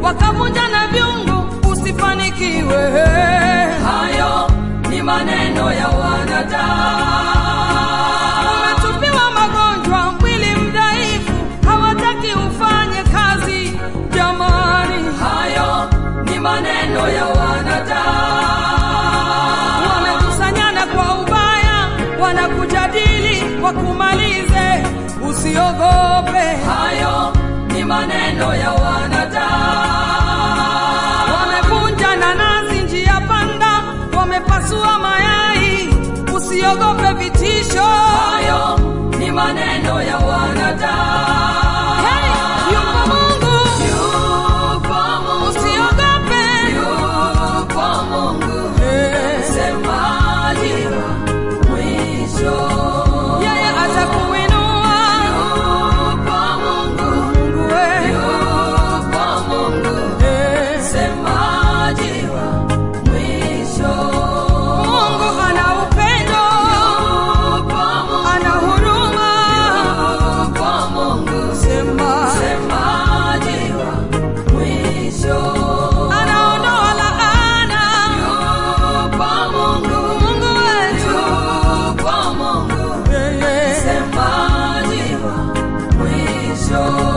wakavunja na vyungu usifanikiwe. hayo ni maneno ya wanadamu. Umetupiwa magonjwa, mwili mdhaifu, hawataki ufanye kazi. Jamani, Hayo ni maneno ya wanadamu. wamekusanyana kwa ubaya, wanakujadili wakumalize. Usiogope, Hayo ni maneno ya wanadamu. wamevunja nanasi njia panda, wamepasua mayai. Usiogope vitisho. Hayo ni maneno ya wanadamu. Hey, yupo Mungu, Yupo Mungu, usiogope. yupo Mungu, Hey. msemaji wa mwisho. Yeye atakuinua Yupo Mungu, Mungu we. yupo Mungu, Eh. msemaji wa mwisho. Mungu ana upendo, Yupo Mungu, ana huruma. yupo Mungu, Sema msemaji wa mwisho. anaondoa laana. Yupo Mungu, Mungu wetu yupo Mungu, yeye msemaji wa mwisho.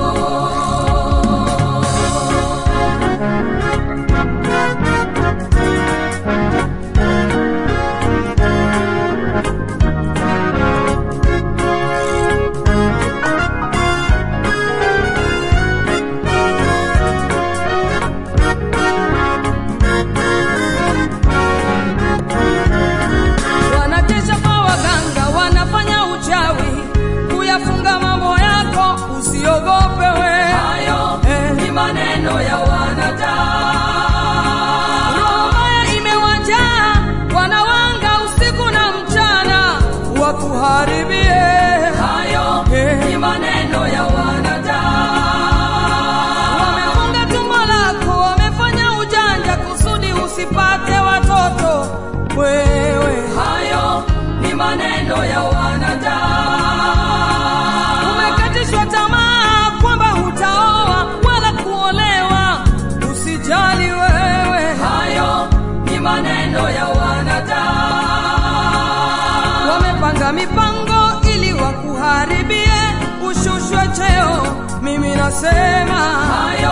wanakesha kwa waganga, wanafanya uchawi kuyafunga mambo yako. Usiogope we, Hayo Eh. ni maneno ya wanadamu. roho mbaya imewajaa, wanawanga usiku na mchana wakuharibie. Hayo Eh. ni maneno ya wanadamu. Wamefunga tumbo lako, wamefanya ujanja kusudi usipate watoto. Wewe Hayo ni maneno ya wanadamu. umekatishwa tamaa kwamba hutaoa wala kuolewa. Usijali wewe, Hayo ni maneno ya wanadamu. wamepanga mipango ili wakuharibie, ushushwe cheo. Mimi nasema Hayo